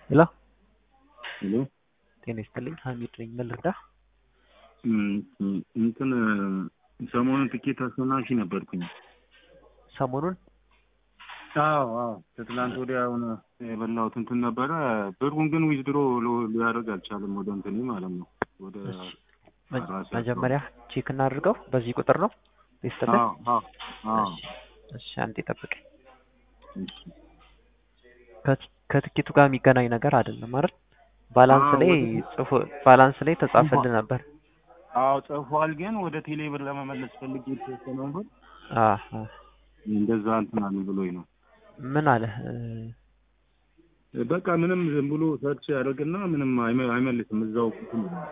ሄሎ ሄሎ ጤና ይስጥልኝ ሀሚድ ነኝ ምን ልርዳህ እንትን ሰሞኑን ትኬት አሸናፊ ነበርኩኝ። ሰሞኑን አዎ አዎ ከትላንት ወዲያ አሁን የበላሁት እንትን ነበረ። ብሩን ግን ዊዝድሮ ሊያደርግ አልቻለም። ወደ እንትኔ ማለት ነው ወደ ራሴ መጀመሪያ ቼክ እናድርገው በዚህ ቁጥር ነው ይስጥልኝ አዎ አዎ አዎ እሺ አንዴ ጠብቀኝ እሺ። ከት- ከትኬቱ ጋር የሚገናኝ ነገር አይደለም አይደል ባላንስ አዎ፣ ላይ ወደ- ጽፎ ባላንስ ላይ ተጻፈልህ ነበር አዎ ጽፏል። ግን ወደ ቴሌ ብር ለመመለስ ፈልጌ የተወሰነውን ብር አ አ እንደዛ እንትን አለ ብሎኝ ነው። ምን አለ እ፣ በቃ ምንም ዝም ብሎ ሰርች ያደርግና ምንም አይመ- አይመልስም። እዛው እንትን ይላል።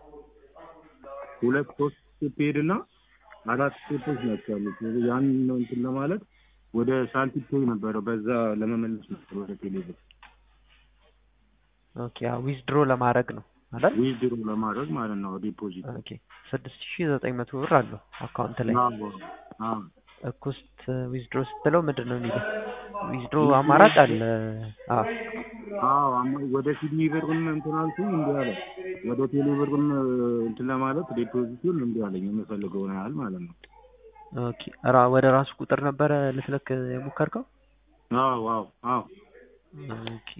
ሁለት ሶስት ስቴፕ ሄድና አራት ስቴፖች ናቸው ያሉት። ያን እንትን ለማለት ወደ ሳንቲም ፔይ ነበረ በዛ ለመመለስ ነበር ወደ ቴሌ ብር ኦኬ ዊዝድሮ ለማድረግ ነው አይደል ዊዝድሮ ለማድረግ ማለት ነው ዲፖዚት ኦኬ ስድስት ሺህ ዘጠኝ መቶ ብር አለው አካውንት ላይ አዎ አዎ እኩስት ዊዝድሮ ስትለው ምንድን ነው የሚለው ዊዝድሮ አማራጭ አለ አ አዎ አማ- ወደ ሲድኒ ብርም እንትን አልኩኝ እንዲህ አለ። ወደ ቴሌ ብርም እንትን ለማለት ዲፖዚቱን እንዲህ አለኝ የምፈልገውን ያህል ማለት ነው። ኦኬ ራ ወደ ራሱ ቁጥር ነበረ ልትልክ የሞከርከው አዎ አዎ አዎ ኦኬ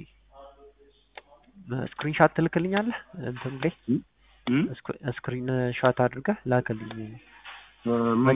ስክሪንሻት ትልክልኛለህ እንትን ላይ እም? ስክሪን ሻት አድርገህ ላክልኝ እ፣